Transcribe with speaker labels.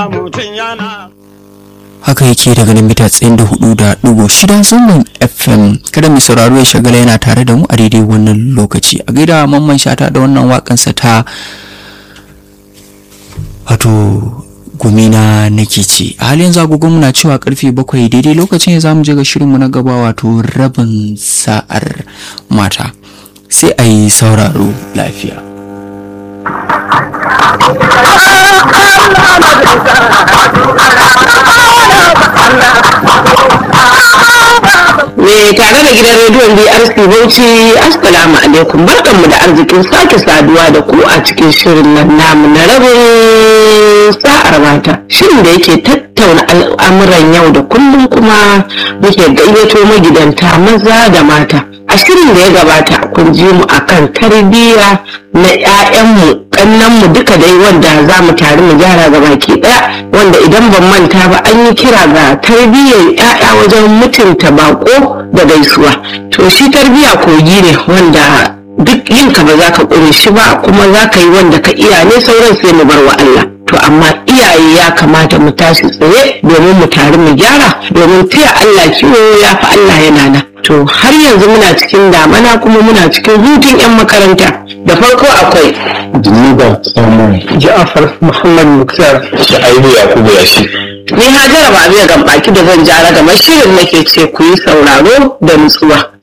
Speaker 1: mutum yana
Speaker 2: haka yake daga nan mita tsayin da hudu da dubu shida zangon fm kada mai sauraro ya shagala yana tare da mu a daidai wannan lokaci a gaida mamman shata da wannan wakansa ta wato gumina nake ce a halin zagogon muna cewa karfe bakwai daidai lokacin ya zamu je ga shirinmu na gaba wato rabin sa'ar mata sai a yi sauraro lafiya
Speaker 3: Me tare da gidan rediyon BRC Bauchi Assalamu alaikum barkanmu da arzikin sake saduwa da ku a cikin shirin nan namu na rabin sa'ar mata shirin da yake tattauna al'amuran yau da kullum kuma muke gayyato magidanta maza da mata a shirin da ya gabata kun ji mu akan tarbiyya na 'ya'yanmu kannanmu duka dai wanda za mu tare mu gyara ga baki ɗaya wanda idan ban manta ba an yi kira ga tarbiyyar 'ya'ya wajen mutunta bako da gaisuwa to shi tarbiyya kogi ne wanda duk yin ka ba za ka ƙure shi ba kuma za ka yi wanda ka iya ne sauran sai mu bar wa Allah to amma iyaye ya kamata mu tashi tsaye domin mu tare mu gyara domin taya Allah kiwo ya fi Allah yana nan to har yanzu muna cikin damana kuma muna cikin hutun 'yan makaranta da farko akwai
Speaker 4: Jiniba Samun Ja'afar Muhammad Muktar Sha'ibu Yakubu Yashi.
Speaker 3: ni hajara ba biya gambaki da zan jara gamar shirin nake ce ku yi sauraro da nutsuwa